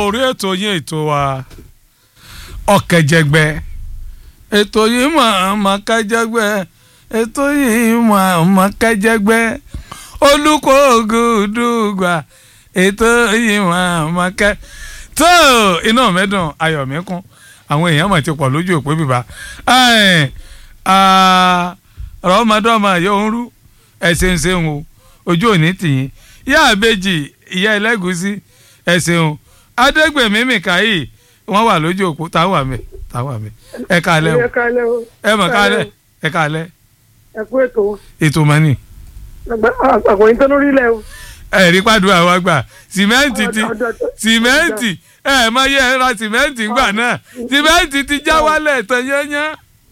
orí ètò yín ètò wa ọ̀kẹ́jẹgbẹ́ ètò yìí mà mà kẹ́jẹgbẹ́ ètò yìí mà mà kẹ́jẹgbẹ́ olùkọ́gùdùgbà ètò yìí mà mà kẹ́ tó iná mẹ́dùn ayọ̀ mi kún àwọn èèyàn mà ti pọ̀ lójú òpó bíbá rọ́mọdọ́mọ yóò ń rú ẹ̀sìn ṣeun o ojú òní tìyín yá àbèjì ìyá ẹlẹ́gùsí ẹ̀sìn o adégbèmí mìkáyì wọ́n wà lójú òpó táwọn àmì táwọn àmì ẹ kálẹ́ o ẹ kálẹ́ o ẹ mọ̀ kálẹ́ ẹ kálẹ́ ẹ kú ètò ètò mọ́nì àgbọ̀yìn tó lórí ilẹ̀ o. ẹ̀rí pàdùn àwọn àgbà sìmẹ́ǹtì ti sìmẹ́ǹtì ẹ mọ iye ẹ ra sìmẹ́ǹtì gbà náà sìmẹ́ǹtì ti já wálẹ̀ tán yányán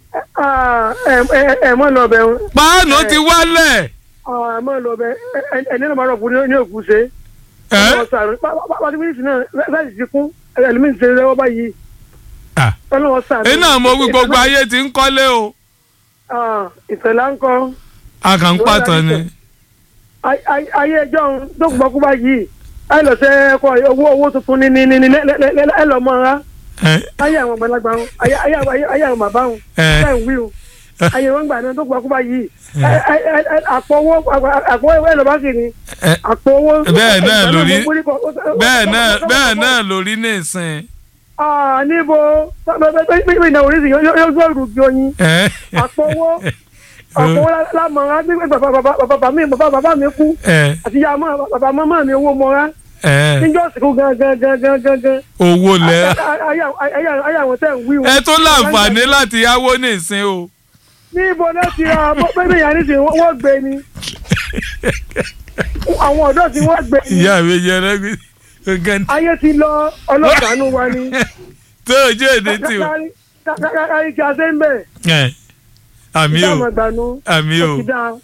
ẹ mọ lọ bẹ o. páànù ti wálẹ̀. ẹ mọ lọ bẹ ẹni náà máa rọ̀ fún ní òkú ṣe. ẹ pàtó mínísì náà láti ti kún ẹlòmíín ṣe lọ́wọ́ báyìí. ọlọ́wọ́ sàánú. iná mo wí gbogbo ayé ti ń kọ́lé o. ìfẹ̀lá ń kọ́. a kàn ń pàtàn ni. ayé ẹjọ́ tó gbọ́ kú báyìí ẹ lọ sẹ ẹkọ owó owó tuntun ní ní ní ẹ lọ mọ ra ayé àwọn àgbàlagbà wọn ayé ayé àwọn bàbá wọn ẹ ń wí o ayé wọn gbà náà tó gbọ́ kú báyìí àpò owó àpò owó ẹ lọ bá kiri àpò owó. bẹ́ẹ̀ náà lórí bẹ́ẹ̀ náà bẹ́ẹ̀ náà lórí ní ìsìn. níbo pípé ìnáwó oríṣi yóò gbọ́ ìrùbí oyin àpò owó àpò owó lámọ̀ra gbígbé bàbá mi bàbá mi kú àti ìyá bàbá màmá mi owó mọ́ra níjọ́ sìnkú gangan gangan gangan. owó lẹ. ayé àwọn tẹ̀ ń wí wọn. ẹ tó láǹfààní láti yáwó ní ìsìn o. níbo náà ti ra bẹ́ẹ̀ yẹn ní sìn wọ́n gbé ni àwọn ọ̀dọ́ tí wọ́n gbé ni. ìyá mi jẹ ẹlẹgbẹ gangan. ayé ti lọ ọlọ́sàánú wa ni. tó o jẹ́ èdè tí o. kárí kí a ṣe ń bẹ̀. àmì o àmì o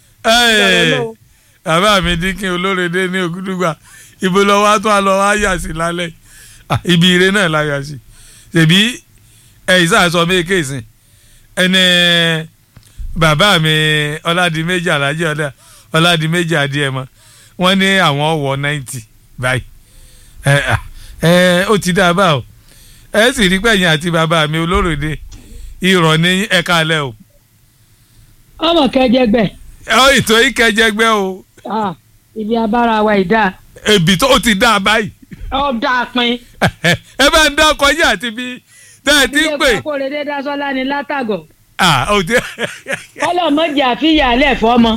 bàbá mi dínkì olórede ní ògúdùgbà ibo lọ wá tó a lọ wá yà sí lálẹ́ ibi ire náà la yà sí ṣèbí ẹ̀yìn sàṣọ méèké sìn ẹni bàbá mi ọládìméjì alájẹ ọdẹ ọládìméjì adìẹmọ wọ́n ní àwọn wọ náìtì báyìí ẹ ẹ ó ti dá a bá o ẹ sì rí pẹ̀yìn àti bàbá mi olóròde ìrọ̀ ní ẹ̀ka alẹ́ o. ọmọ kẹjẹgbẹ. ọ ètò ìkẹjẹgbẹ o. ibi abára wa ìdá. ebi tó ti dá a báyìí. ọ dá a pin. ẹ bá ń dá ọkọ yìí àti bí tẹ́ ẹ ti ń pè. ilé ìfowópamọ́ rẹ̀ dasọ́lá ni látàgọ̀. ah o ti. kọ́lọ̀ mọ́jà àfihàlẹ̀ fọ́mọ.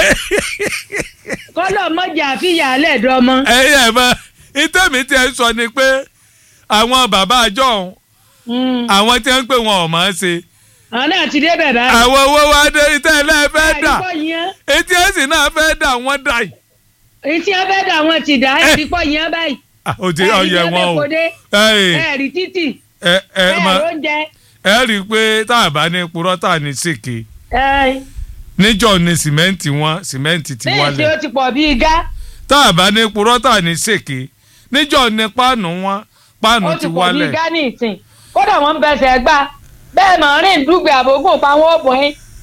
kọ́lọ̀ mọ́jà àfihàlẹ̀ dọ́mọ. ẹ yẹ mọ ìtẹ́mi tí ẹ sọ ni pé àwọn bàbá àjọ ọ̀hún àwọn tí wọ́n ń pè wọn ò mọ̀ ọ́n ṣe. àwọn náà ti dé bẹ̀rẹ̀. àwọn owó wa dé ìtẹ́ ẹ lẹ́ẹ̀ fẹ́ dà etí ẹ̀sìn náà fẹ́ dà wọ́n dà yìí. etí ẹ fẹ́ dà wọ́n ti dà ẹ̀ ti pọ̀ yẹn báyìí. o ti ọyẹ wọn o ẹ rí títì ẹ ẹ ẹ lóúnjẹ. ẹ rí i pé tá a bá ní purọ́ tá a ní sèké ẹ níjọ́ ni sìmẹ́ǹtì wọn sìmẹ́ǹtì ti bẹ́ẹ̀ tí wálẹ̀ ó ti pọ̀ bíi gá tá a bá ní purọ́ tá a ní sèké níjọ́ ni páànù wọn páànù ó ti ti pọ̀ bíi wálẹ̀ gá ní ìsìn kódà wọ́n ń bẹsẹ̀ gbá bẹ́ẹ̀ mọ̀ rìn dùgbẹ̀ àbógún pa wọ́n bọ̀ ẹ́